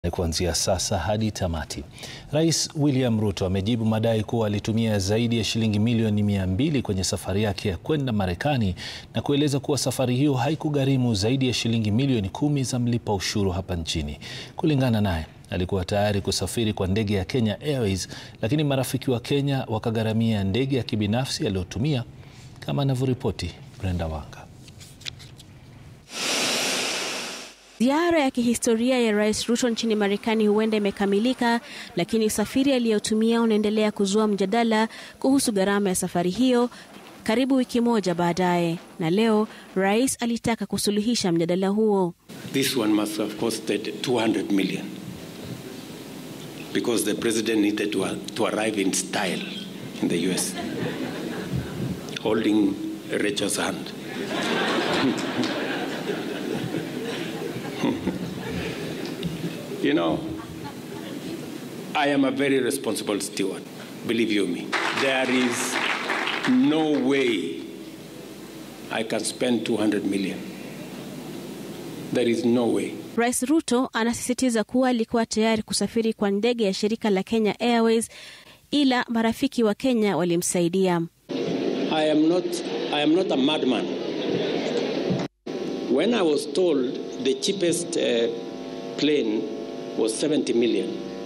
Kuanzia sasa hadi tamati. Rais William Ruto amejibu madai kuwa alitumia zaidi ya shilingi milioni mia mbili kwenye safari yake ya kwenda Marekani na kueleza kuwa safari hiyo haikugharimu zaidi ya shilingi milioni kumi za mlipa ushuru hapa nchini. Kulingana naye, alikuwa tayari kusafiri kwa ndege ya Kenya Airways, lakini marafiki wa Kenya wakagharamia ndege ya kibinafsi aliyotumia, kama anavyoripoti Brenda Wanga. Ziara ya kihistoria ya Rais Ruto nchini Marekani huenda imekamilika, lakini usafiri aliyotumia unaendelea kuzua mjadala kuhusu gharama ya safari hiyo karibu wiki moja baadaye. Na leo rais alitaka kusuluhisha mjadala huo. This one must have costed 200 million because the president needed to, to arrive in style in the US holding Rachel's hand. You know, I am a very responsible steward, believe you me. There is no way I can spend 200 million. There is no way. Rais Ruto anasisitiza kuwa alikuwa tayari kusafiri kwa ndege ya shirika la Kenya Airways ila marafiki wa Kenya walimsaidia. I am not, I am not a madman. When I was told the cheapest uh, plane was 70 million.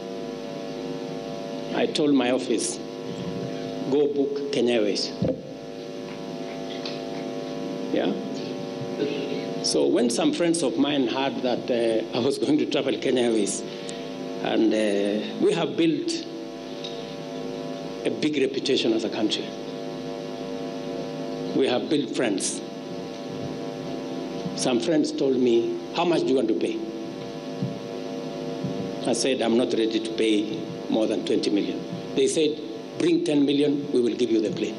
I told my office, go book Kenya Airways. Yeah? So when some friends of mine heard that uh, I was going to travel Kenya Airways, and uh, we have built a big reputation as a country. We have built friends. Some friends told me, how much do you want to pay? I said, I'm not ready to pay more than 20 million. They said, bring 10 million, we will give you the plane.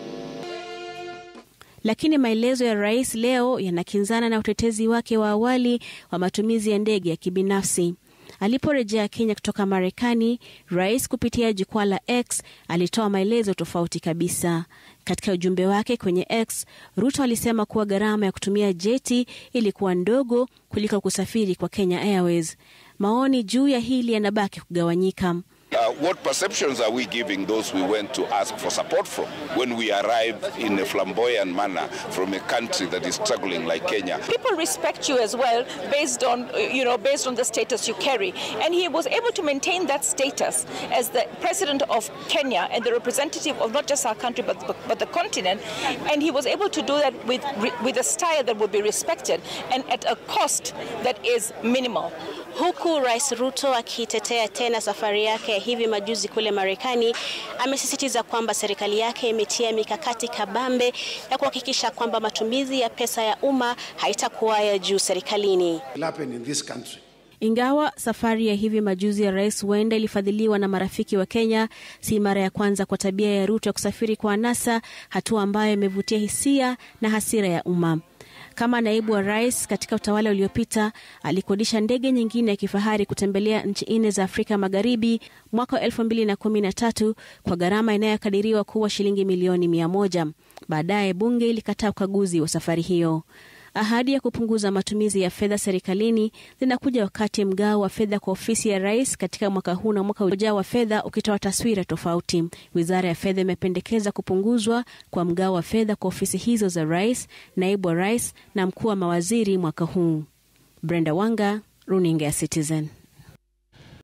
Lakini maelezo ya rais leo yanakinzana na utetezi wake wa awali wa matumizi ya ndege ya kibinafsi. Aliporejea Kenya kutoka Marekani, rais kupitia jukwaa la X alitoa maelezo tofauti kabisa. Katika ujumbe wake kwenye X, Ruto alisema kuwa gharama ya kutumia jeti ilikuwa ndogo kuliko kusafiri kwa Kenya Airways. Maoni juu ya hili yanabaki kugawanyika. Uh, what perceptions are we giving those we went to ask for support from when we arrive in a flamboyant manner from a country that is struggling like Kenya? People respect you as well based on, you know, based on the status you carry. And he was able to maintain that status as the president of Kenya and the representative of not just our country but, but, but the continent. And he was able to do that with, with a style that would be respected and at a cost that is minimal. Huku Rais Ruto akitetea tena safari yake ya hivi majuzi kule Marekani, amesisitiza kwamba serikali yake imetia mikakati kabambe ya kuhakikisha kwamba matumizi ya pesa ya umma haitakuwa ya juu serikalini. Ingawa safari ya hivi majuzi ya rais huenda ilifadhiliwa na marafiki wa Kenya, si mara ya kwanza kwa tabia ya Ruto ya kusafiri kwa anasa, hatua ambayo imevutia hisia na hasira ya umma. Kama naibu wa rais katika utawala uliopita, alikodisha ndege nyingine ya kifahari kutembelea nchi nne za Afrika Magharibi mwaka wa elfu mbili na kumi na tatu kwa gharama inayokadiriwa kuwa shilingi milioni mia moja. Baadaye bunge ilikataa ukaguzi wa safari hiyo. Ahadi ya kupunguza matumizi ya fedha serikalini zinakuja wakati mgao wa fedha kwa ofisi ya rais katika mwaka huu na mwaka ujao wa fedha ukitoa taswira tofauti. Wizara ya fedha imependekeza kupunguzwa kwa mgao wa fedha kwa ofisi hizo za rais, naibu wa rais na mkuu wa mawaziri mwaka huu. Brenda Wanga, runinga ya Citizen.